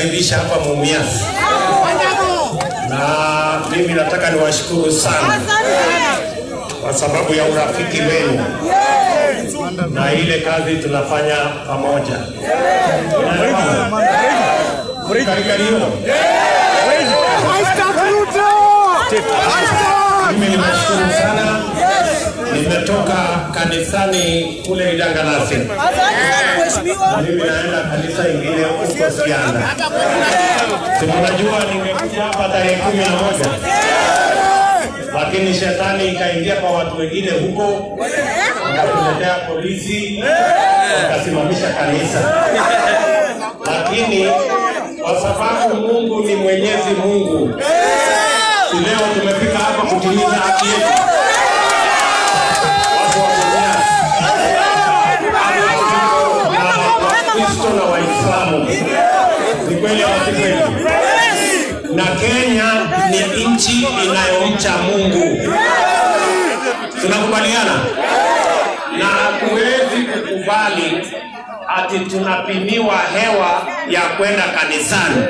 kunikaribisha hapa Mumias, na mimi nataka niwashukuru sana kwa sababu ya urafiki wenu na ile kazi tunafanya pamoja. Unaelewana? Karibuni. Mimi nimeshukuru sana, nimetoka kanisani kule Idangalasi, mimi naenda kanisa ingine huko Sianda. Si mnajua ningekuja hapa tarehe kumi na moja lakini shetani ikaingia kwa watu wengine huko, wakatuletea polisi, wakasimamisha kanisa. Lakini kwa sababu Mungu ni Mwenyezi Mungu, si leo tumefika hapa kutimiza haki yetu. Watu wa Mumias, Wakristo na Waislamu, ni kweli ama si kweli? na Kenya ni nchi inayomcha Mungu. Tunakubaliana na hatuwezi kukubali ati tunapimiwa hewa ya kwenda kanisani.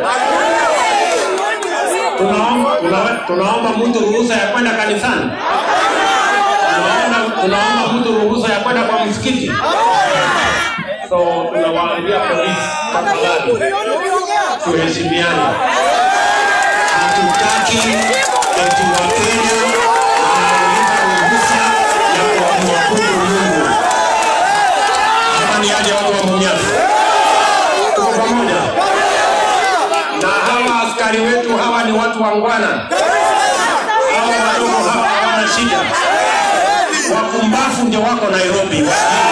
Tunaomba, tuna- tunaomba mtu ruhusa ya kwenda kanisani, tunaomba, tunaomba mtu ruhusa ya kwenda kwa msikiti. So tunawaambia polisi, tafadhali tuheshimiane hatutaki eti Wakenya wanauliza ruhusa ya kumwabudu Mungu. Hapa ni aje watu wa Mumias, tuko pamoja na hawa askari wetu. Hawa ni watu wangwana, hawa wadogo hawa hawana shida. Wakumbafu ndio wako Nairobi,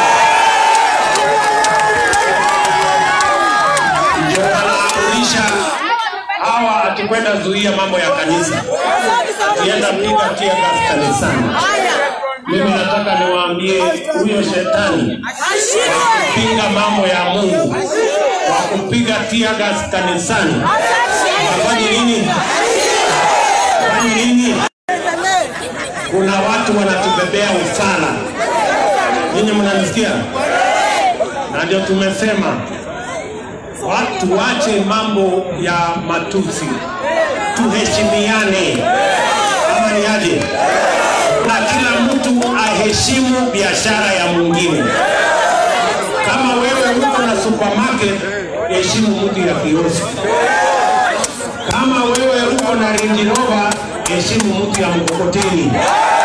ndio wanaamurisha hawa atikwenda zuia mambo ya kanisa, akienda piga tear gas kanisani. Mimi nataka niwaambie huyo shetani wa kupinga mambo ya Mungu, wa kupiga tear gas kanisani, afanye nini? Afanye nini? Kuna watu wanatubebea ufala. Ninyi mnanisikia? Na ndio tumesema watu wache mambo ya matusi, tuheshimiane. Ama ni aje? Na kila mtu aheshimu biashara ya mwingine. Kama wewe uko na supermarket, heshimu mtu ya kioski. Kama wewe uko na Range Rover, heshimu mtu ya mkokoteni.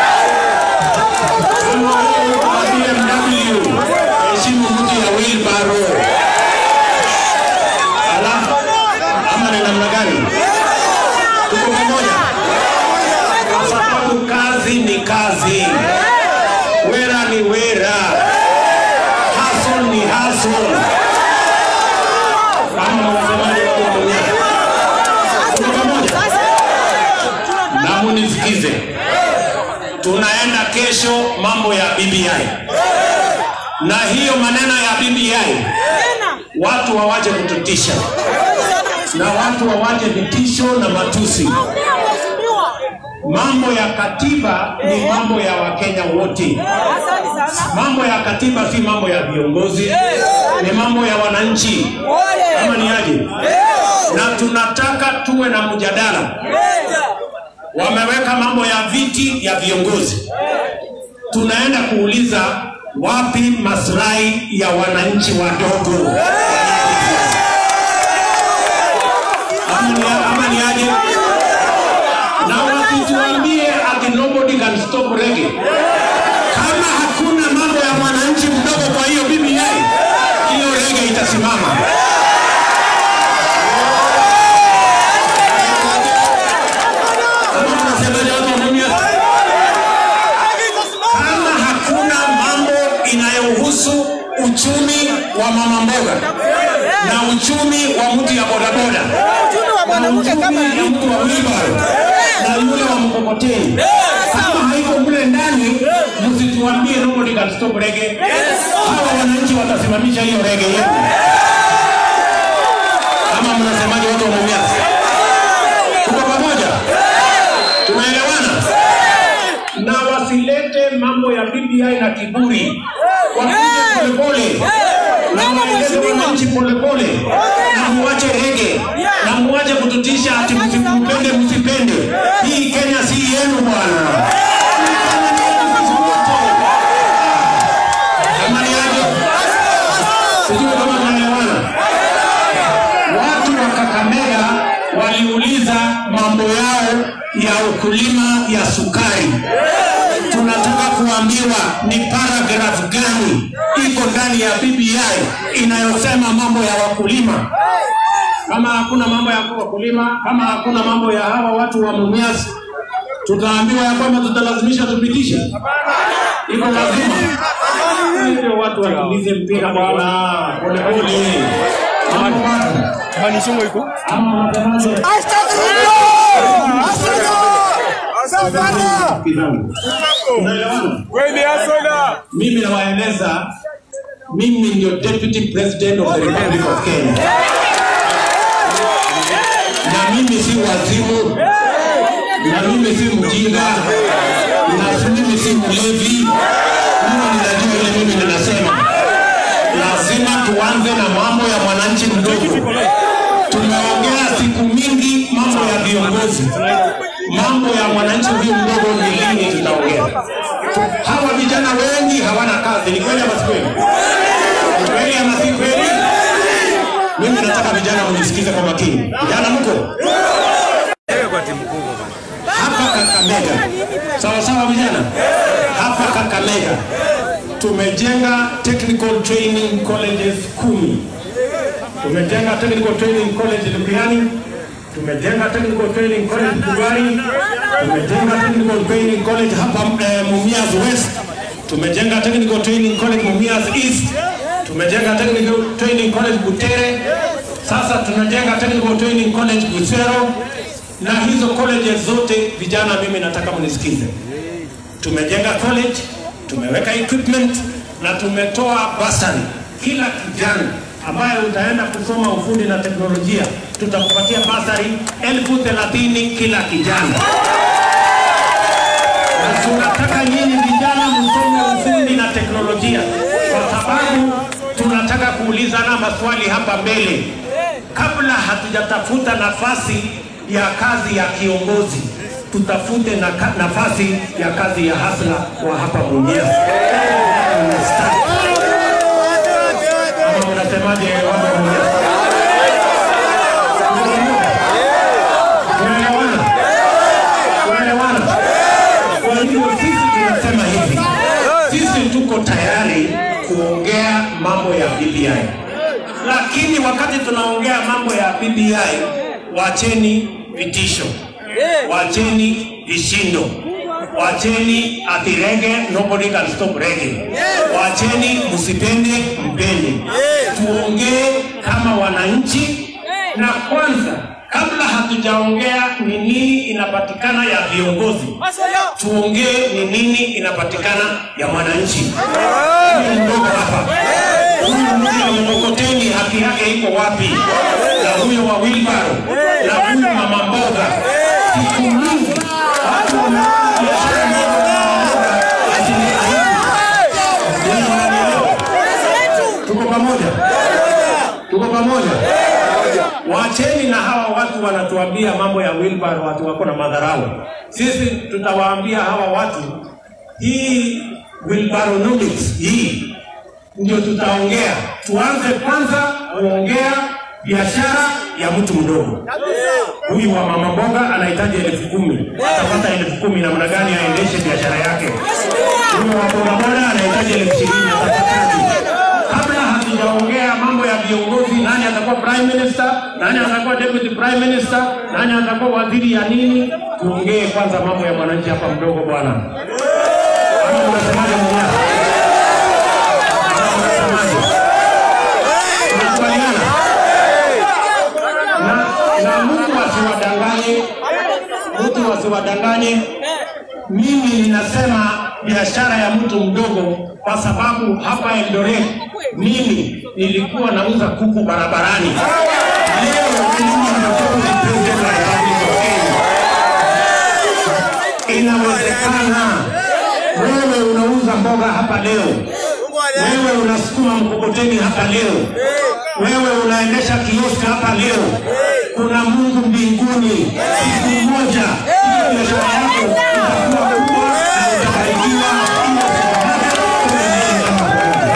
Kama wewe uko na BMW, heshimu mtu ya wheelbarrow. Alafu ama ni namna gani? Tuko pamoja, kwa sababu kazi ni kazi, wera ni wera, hustle ni hustle. Ama unasemaje watu wa Mumias? Tuko pamoja na munisikize, tunaenda kesho mambo ya BBI na hiyo maneno ya BBI watu wawache kututisha na watu wawache vitisho na matusi. Mambo ya katiba ni mambo ya Wakenya wote. Mambo ya katiba si mambo ya viongozi, ni mambo ya wananchi. Kama ni aje? Na tunataka tuwe na mjadala. Wameweka mambo ya viti ya viongozi, tunaenda kuuliza wapi maslahi ya wananchi wadogo? Ama ni- ama ni aje? Na wasituambie ati nobody can stop reggae. Kama hakuna mambo ya mwananchi mdogo kwa hiyo BBI, hiyo reggae itasimama. Ama mnasemaje watu wa Mumias? kama hakuna mambo inayohusu uchumi wa mama mboga na uchumi wa mtu ya bodaboda na uchumi ya mtu wa wheelbarrow na yule wa mkokoteni, kama haiko mle ndani, msituambie nobody can stop reggae. Hawa wananchi watasimamisha hiyo reggae yetu. Ama mnasemaje watu wa Mumias? Tuko pamoja? Tunaelewana? na wasilete mambo ya BBI na kiburi, wakuje polepole Maneno mueleze mheshimiwa. wananchi polepole na muache rege na muache kututisha ati msipende msipende. Hii Kenya si yenu bwana. Hii Kenya ni yetu sisi wote. Kama ni aje? Sijui kama tunaelewana. Watu wa Kakamega waliuliza mambo yao ya ukulima ya sukari. Tunataka kuambiwa ni paragraph gani iko ndani ya BBI inayosema mambo ya wakulima. Kama hakuna mambo ya wakulima, kama hakuna mambo ya hawa watu wa Mumias, tutaambiwa ya kwamba tutalazimisha tupitishe. Iko lazima hivyo watu wakimbize mpira bwana, polepole. Mambo watu. Manisho iko. Ama wanasemaje? Kizangu. Unaelewana? Kweli asoda. Mimi nawaeleza, mimi ndio deputy president of the Republic of Kenya, na mimi si wazimu, na mimi si mjinga, na mimi si mlevi. Mimi ninajua ile mimi ninasema. Lazima tuanze na mambo ya mwananchi mdogo. Tumeongea siku mingi mambo ya viongozi, mambo ya mwananchi huyu mdogo ni lini tutaongea? Hawa vijana wengi hawana kazi, ni kweli ama si kweli? Ni kweli ama si kweli? Mimi nataka vijana mnisikize kwa makini. Vijana mko hapa Kakamega, sawa sawa vijana, hapa Kakamega tumejenga technical training colleges kumi. Tumejenga technical training college Luguyani, tumejenga technical training college Bugari, tumejenga technical training college hapa eh, Mumias West, tumejenga technical training college Mumias East, tumejenga technical training college Butere, sasa tunajenga technical training college Busero, na hizo colleges zote vijana, mimi nataka mnisikize tumejenga college, tumeweka equipment na tumetoa basari. Kila kijana ambaye utaenda kusoma ufundi na teknolojia, tutakupatia basari elfu thelathini kila kijana, na tunataka nyinyi vijana msome ufundi na teknolojia, kwa sababu tunataka kuulizana maswali hapa mbele kabla hatujatafuta nafasi ya kazi ya kiongozi tutafute na ka, nafasi ya kazi ya hasla wa hapa Mumias. Ama unasemaje watu wa Mumias? Tunaelewana? Tunaelewana? Kwa hivyo sisi tunasema hivi, sisi tuko tayari kuongea mambo ya BBI, lakini wakati tunaongea mambo ya BBI, wacheni vitisho wacheni vishindo, wacheni ati rege, nobody can stop rege, wacheni msipende mpende, tuongee kama wananchi. Na kwanza, kabla hatujaongea ni nini inapatikana ya viongozi, tuongee ni nini inapatikana ya mwananchi. Huyu mdogo hapa, huyu mtu wa mkokoteni, haki yake iko wapi? Na huyo wa wilbaro, na huyu mama mboga siku mingi watu wanafanya biashara ndogo ndogo, ati ni aibu. Ndio wananielewa? Tuko pamoja, tuko pamoja. Wacheni na hawa watu wanatuambia mambo ya wheelbarrow, watu wako na madharau. Sisi tutawaambia hawa watu hii wheelbarrow-nomics hii ndio tutaongea. Tuanze kwanza kuongea biashara ya mtu mdogo. Huyu wa mama mboga anahitaji elfu kumi atapata elfu kumi namna gani aendeshe biashara yake? Huyu wa bodaboda anahitaji elfu ishirini atapataje? Kabla hatujaongea mambo ya viongozi, nani atakuwa prime minister, nani atakuwa deputy prime minister, nani atakuwa waziri ya nini, tuongee kwanza mambo ya mwananchi hapa mdogo bwana. Ama unasemaje mwenyewe? Ama unasemaje? Tunakubaliana? na, na mtu asiwadanganye, mtu asiwadanganye. Mimi ninasema biashara ya mtu mdogo, kwa sababu hapa Eldoret mimi nilikuwa nauza kuku barabarani. Leo mimi ndio deputy president wa Republic of Kenya. Inawezekana wewe unauza mboga hapa leo, wewe unasukuma mkokoteni hapa leo, wewe unaendesha kioski hapa leo, kuna Mungu mbinguni. Siku moja hiyo biashara yako itakuwa kubwa na utabarikiwa. Hiyo siku moja tuendelee kama pamoja.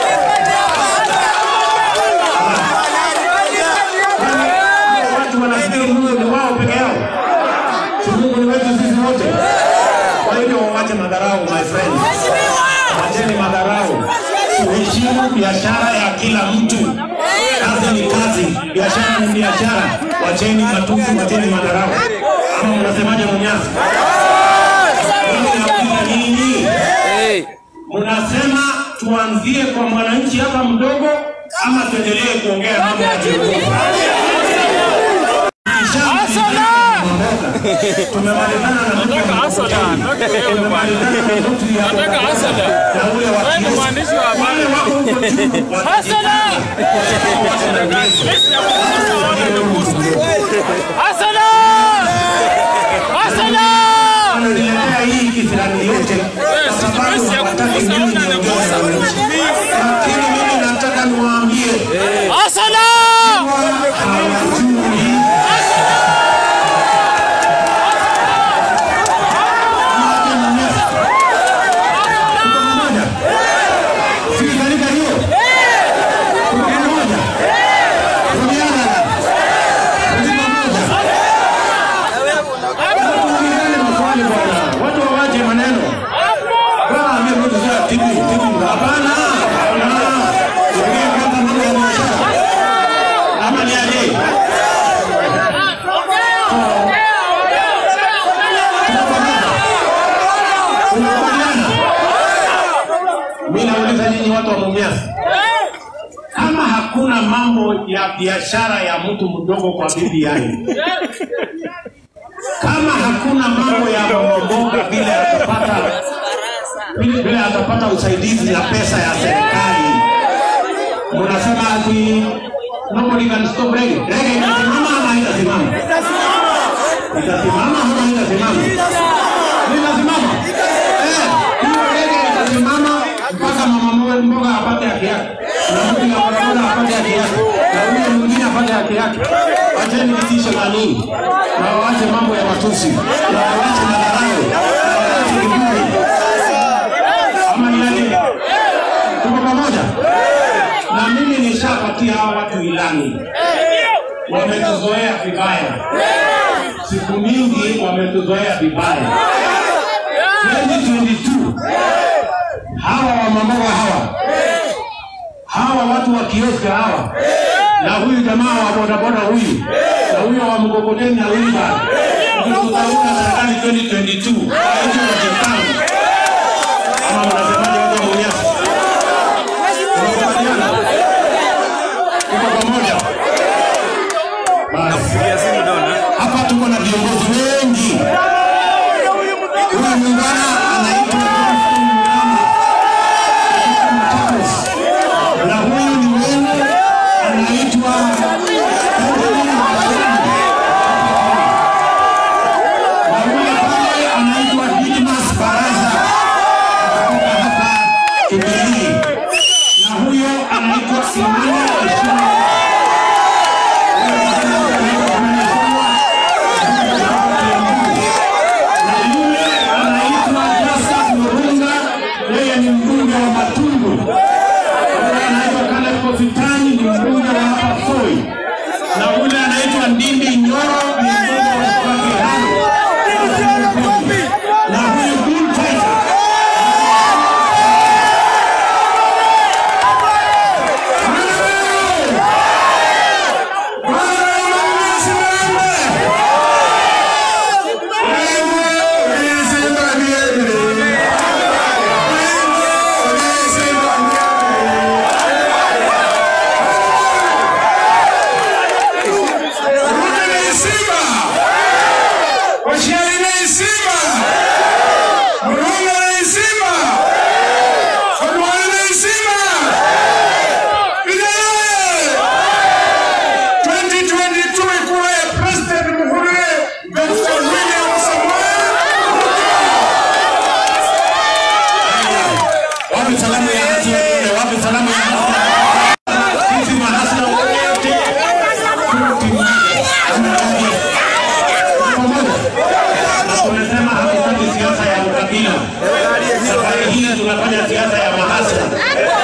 Watu wanafikiri Mungu ni wao peke yao, si Mungu ni wetu sisi wote. Kwa hivyo wawache madharau, my friends, wacheni madharau, tuheshimu biashara ya kila mtu. Kazi ni kazi, biashara ni biashara. Wacheni matusi, wacheni madharau. Ama mnasemaje, Munyasi? Mimi nauliza nyinyi, mnasema tuanzie kwa mwananchi hapa mdogo ama tuendelee kuongea mambo ya viongozi? Tumemalizana na mtu wa mkokoteni. Tumemalizana na mtu ya na ule wa kioski. mwandishi wa habari. Wale wako huko juu wa- wananiletea hii kisirani yote kwa sababu hawataki mimi niongee na wananchi. Lakini mimi nataka niwaambie hawajui Watu wawache maneno. Bwana ambia mtu sasa tibi tibi. Hapana. Hapana. Tuongee kwanza mambo ya biashara. Ama ni aje? Tunakubaliana? Mimi nauliza nyinyi watu wa Mumias. Kama hakuna mambo ya biashara ya mtu mdogo kwa BBI, kama hakuna mambo ya mboga vile atapata vile vile atapata usaidizi na pesa ya serikali, mnasema ati nobody can stop reggae. Reggae itasimama ama haitasimama? Itasimama ama haitasimama? Itasimama. Eh, hiyo reggae itasimama mpaka mama mboga mboga apate haki yake, na mtu ya bodaboda apate haki yake, na huyo mwingine apate haki yake. Wacheni vitisho na nini, na waache mambo ya matusi, na waache madharau, na waache kiburi. Ama ni aje? Tuko pamoja? Na mimi nishapatia hawa watu ilani, wametuzoea vibaya, siku mingi wametuzoea vibaya. 2022 hawa wamamboga hawa hawa watu wa kioski hawa na huyu jamaa wa bodaboda huyu na huyo wa mkokoteni na huyu bana ndio tutaunda serikali 2022 hicho wachekana ama mnasemaje watu wa Mumias? Tunakubaliana? Tuko pamoja? Basi hapa tuko na viongozi wengi. Huyu muungano anaitwa Johnson Murama na huyu ni wenu anaitwa Anthony Mashini. na huyu pale ukabila. Safari hii tunafanya siasa ya mahasla.